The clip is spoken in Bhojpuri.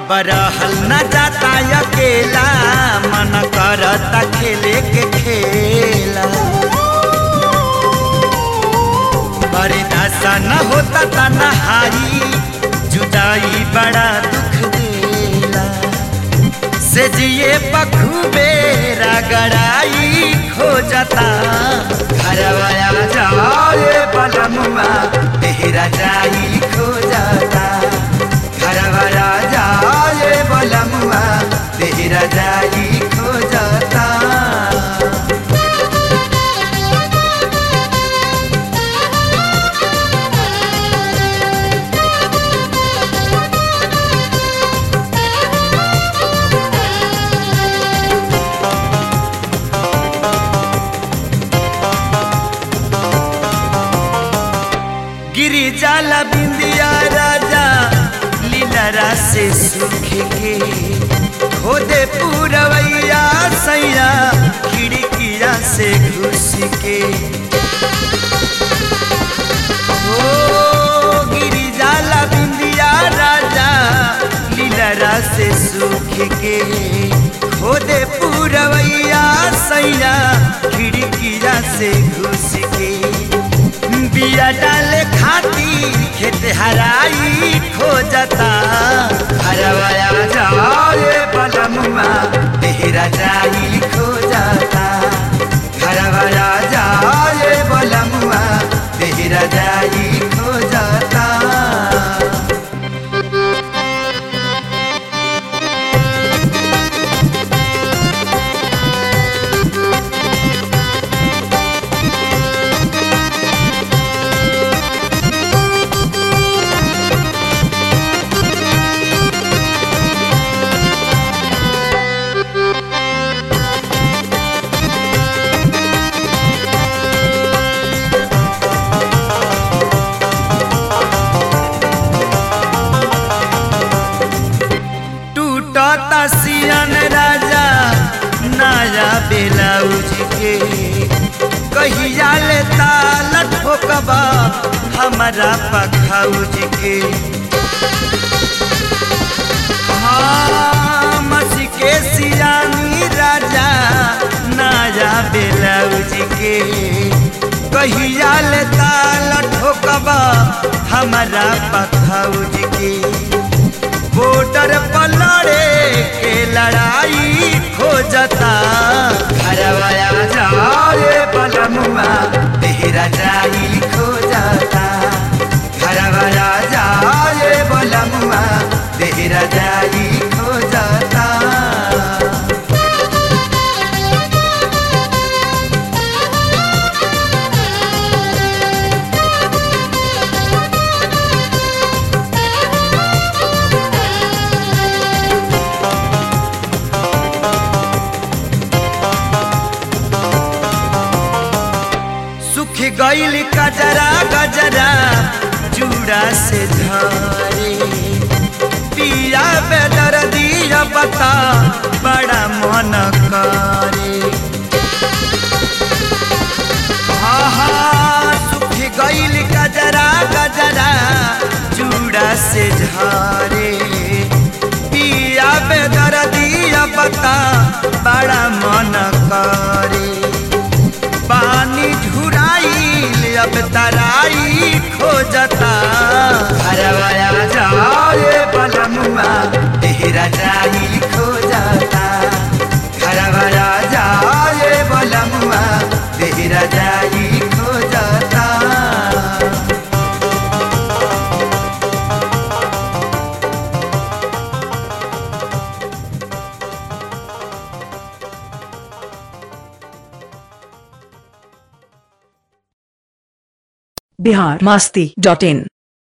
अब रहल न जाता अकेला मन करता खेले के खेला बर्दाश्त न होता तनहाई जुदाई बड़ा दुख देला से जिए बखूबे रगड़ाई खो जाता घरवाया जाए बलमुआ तेरा जाई खो जाता घरवाया जाए बलमुआ तेरा जाई खो जाता गिरी जाला बिंदिया राजा लीलरा से सूखे के खोदे पूरवैया सैया खिड़किया से घुस के ओ गिरी जाला बिंदिया राजा लीलरा से सूखे के खोदे पूरवैया सैया खिड़किया से घुस के बिया डाले खातिर खेत हराई खो जाता हरवाया जाए बलमुआ तेरा जाई खो जाता हरवाया जाए बलमुआ तेरा जाई खो जाता टूटता सियन राजा नया ब्लाउज के कहिया ले ताल ठोकबा हमारा पखौज के हाँ मसी के सियानी राजा नया ब्लाउज के कहिया ले ताल ठोकबा हमारा पखौज के बॉर्डर पर लड़े के लड़ाई खो जाता घरवाया जाए बलमुआ तेरा जाई खो जाता घरवाया जाए बलमुआ तेरा जाई खो जाता सुख गईल कजरा गजरा चूड़ा से झरे पिया बेदर दिया बता बड़ा मन करे आहा सुख गईल गजरा गजरा चूड़ा से झरे पिया बेदर दिया बता बड़ा मन करे पानी झुराइल अब तराई खो जाता घरवाया जाए बलमुआ तेरा जाई खो जाता घरवाया जाए बलमुआ तेरा जाई खो जाता बिहार मस्ती डॉट इन